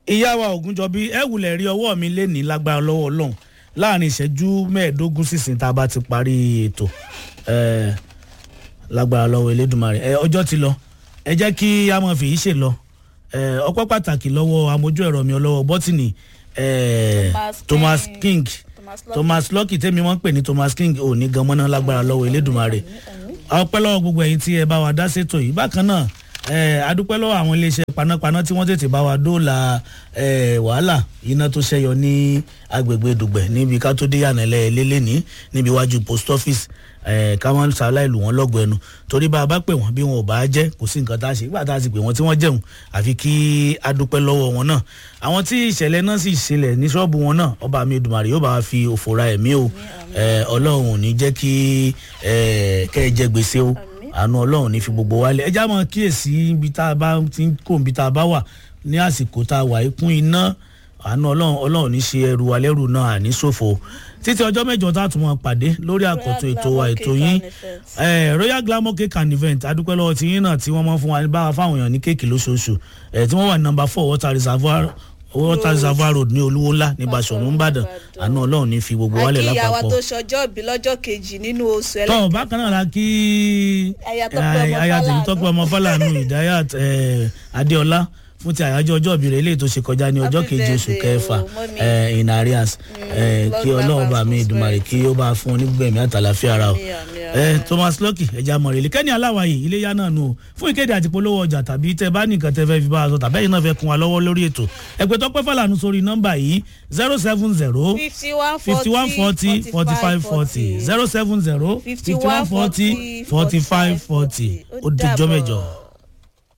ìyá wa ògúnjọbí ẹ wulẹ̀ rí ọwọ́ mi lénìí lágbára lọ́wọ́ ọlọ́run láàrin ìṣẹ́jú mẹ́ẹ̀ẹ́dógún sísìn tá a bá ti parí ètò ẹ, lágbára lọ́wọ́ elédùnmarè ẹ, ọjọ́ ti lọ ẹ jẹ́ kí a máa fi yìí ṣe lọ ẹ, ọpẹ́ pàtàkì lọ́wọ́ amójú ẹ̀rọ mi ọlọ́wọ́ bọ́tìnì ẹ, Thomas thomas King. king Thomas Lucky. thomas lucky tẹ́mi wọ́n ń pè ní thomas king ò ní gan mọ́ná lágbára lọ́wọ́ elédùnmarè ọpẹ́ lọ́wọ́ gbogbo ẹ̀yin tí ẹ bá wa dá sétò yìí bákan náà ẹ, adúpẹ́ lọ́wọ́ àwọn iléeṣẹ́ panápaná tí wọ́n tètè bá wa dóòlà ẹ, wàhálà iná tó ṣẹyọ ní agbègbè dùgbẹ̀ níbi ká tó dé yànnẹ́lẹ́ lélẹ́ni níbi iwájú post office ẹ, ká wọn ṣàlàyé lù wọ́n lọ́gọ̀ ẹnu torí bá a bá pè wọ́n bí wọn ò bá jẹ́ kò sí nǹkan tá a ṣe nígbà tá a sì pè wọ́n tí wọ́n jẹun àfi kí adúpẹ́ lọ́wọ́ wọn náà àwọn tí ìṣẹ̀lẹ̀ náà sì ṣẹlẹ̀ ní ṣọ́ọ̀bù wọn náà ọba mi Èdùmàrè yóò bá wa fi òfò ra ẹ̀mí o ẹ, ọlọ́run ò ní jẹ́ kí ẹ, kẹ́ ẹ jẹ gbèsè o àánú ọlọ́run ní fi gbogbo wálé ẹjá mọ kíyèsí ibi tá a bá ti ń kó ibi tá a bá wà ní àsìkò tá a wà ikún iná àánú ọlọ́run ọlọ́run ní ṣe ẹrù alẹ́rù náà àní ṣòfò títí ọjọ́ mẹ́jọ tá a tún mọ pàdé lórí àkọ́tún ètò wa ètò yín eh, royal glamour cake and event adúpẹ́ lọ́wọ́ tí yín náà tí wọ́n mọ́ fún wa bá wa fáwọn èèyàn ní kéèkì lóṣooṣù eh, tí wọ́n wà ní number four water reservoir water reservoir road ní olúwo ńlá ní Basọ̀run Ìbàdàn àánú ọlọ́run ní fi gbogbo wálé àkíyàwó lápapọ̀ tó ṣọjọ́ ìbí lọ́jọ́ kejì nínú oṣù tọ́ ẹlẹ́kẹ̀ẹ́ bákan náà la kí Aya Tọ́pẹ́ ọmọ aya tèmi Fálànà. tọ́pẹ́ ọmọ Fálànà Ìdáyàt eh, Adéọlá fún ti àyájọ́ ọjọ́ ìbí rẹ̀ eléyìí tó ṣe kọjá ní ọjọ́ Happy keje oṣù birthday kẹfà o, mommy. eh, in arias eh, long kí life ọlọ́run and bá mi Èdùmàrè kí ó bá fún onígbẹ̀mí àtàlàfíà ara o Àmín, àmín, Eh, àmín. Thomas Lucky ẹja mọ̀rẹ́lẹ̀ kẹ́ni aláwàyè iléyà náà nù o fún ìkéde àti polówó ọjà tàbí tẹ bá nìkan tẹ fẹ́ fi bá a sọ tàbí ẹ̀yin náà fẹ́ kún wa lọ́wọ́ lórí ètò ẹ̀pẹ́ tọ́pẹ́ Fálànà sórí nọ́mbà yìí zero seven zero fifty one fifty one forty forty five forty zero seven zero fifty one forty forty five forty ó dijọ́ mẹ́jọ.